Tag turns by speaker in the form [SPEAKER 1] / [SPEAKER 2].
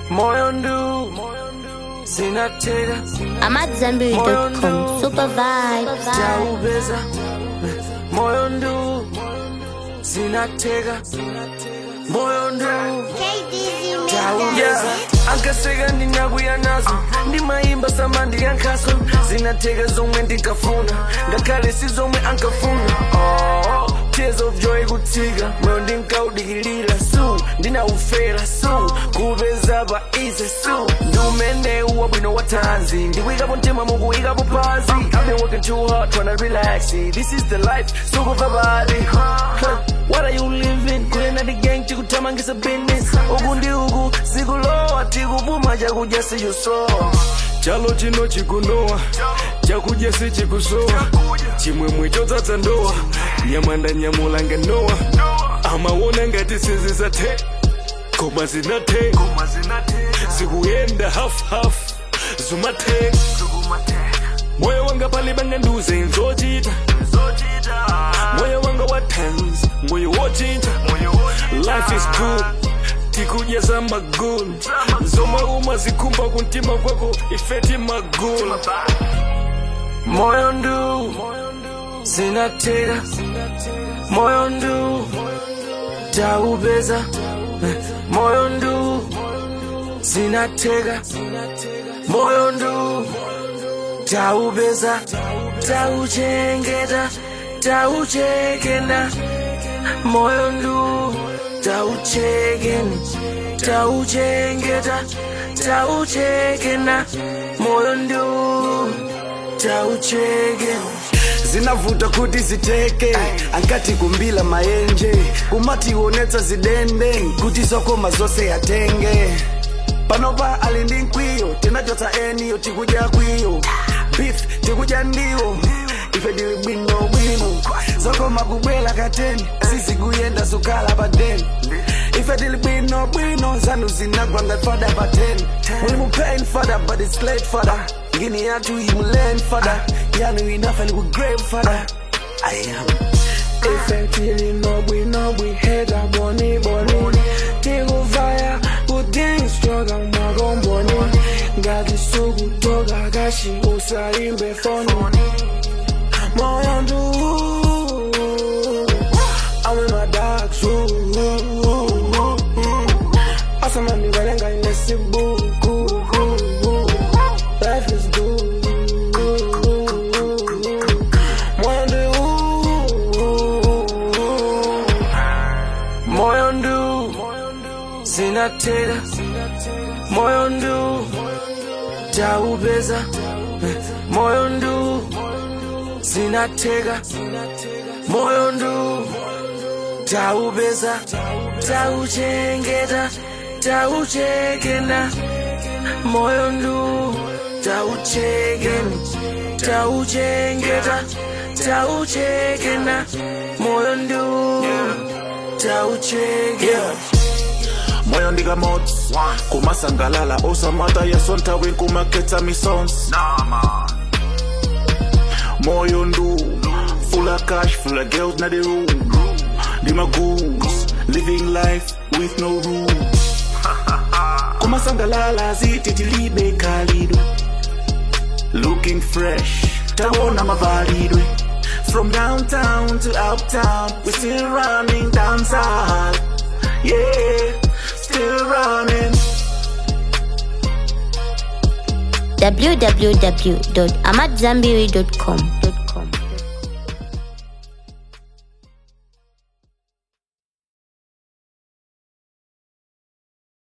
[SPEAKER 1] moyo ndu zinatega
[SPEAKER 2] AmadZambiri.com. Super vibes.
[SPEAKER 1] taubeza moyo ndu zinatega moyo ndu taubeza ankaseka ndinakuya nazo ndimayimba samandi yankhaso zinatega zomwe ndinkafuna ngakhale si zomwe ankafuna oh, tears of joy kutsika moyo ndinkaudikilira su ndinaufera su kupeza pa ize su ndiumenewu wabwino wa tanzi ndikuyikapo mtima mukuikapo pansi I've been working too hard trying to relax it. this is the life sukuva bali huh. what are you living kulena the gang chikutamangisa business uku ndi uku sikulowa tikupuma chakudya sichusowa chalo chino chikunowa chakudya sichikusowa chimwemwe chodzadza ndowa nyamanda nyamulanga nowa amaona ngati sizisathe koma zinathe zikuyenda half half zumathe moyo wanga pali banganduze nzochita moyo wanga wa tens moyo wochinja life is good tikudya za magulu zomwe umazikhumba kumtima kwako ifeti magulu moyo ndu zinatega moyo ndu taubeza moyo ndu zinatega moyo ndu taubeza tauchengeta tauchekena moyo ndu tauchekeni tauchengeta tauchekena moyo ndu tauchekeni
[SPEAKER 3] zinavuta kuti ziteke ankati kumbila mayenje kumati ionetsa zidende kuti zokoma zonse yatenge panopa ali ndi mkwiyo tinachotsa eniyo tikudya kwiyo beef tikudya ndiwo ife tili bwino bwino zokoma kubwela kateni sizikuyenda zukhala pa deni ife tili bwino bwino zanu zinagwa ngati fada pa teni mulimu pain fada but it's late fada ngini yathu imulen fada yanu inafeli ku grave fada i am
[SPEAKER 1] ife tili nobwi nobwi heda boni boni tikuvaya kudingistroga makomboni ngati sukutoka kashi usaimbe foni moyo ndu I'm in my dark room asamandivalenga inesibuku life is good moyo ndu moyo ndu zinatega moyo ndu taubeza moyo ndu zinatega moyo ndu taubeza tauchengeta tauchekena moyo ndu tauchekeni tauchengeta tauchekena moyo ndu tauchekena
[SPEAKER 4] moyo ndikamotsi kumasangalala osamata yasonthawi nkumakhetsa misons moyo ndu full of cash full of girls na the room ndima goons living life with no rules kumasangalala zititilibe khalidwe looking fresh tawona mavalidwe from downtown to uptown we still running dancehall yeah still running
[SPEAKER 2] www.amadzambiri.com.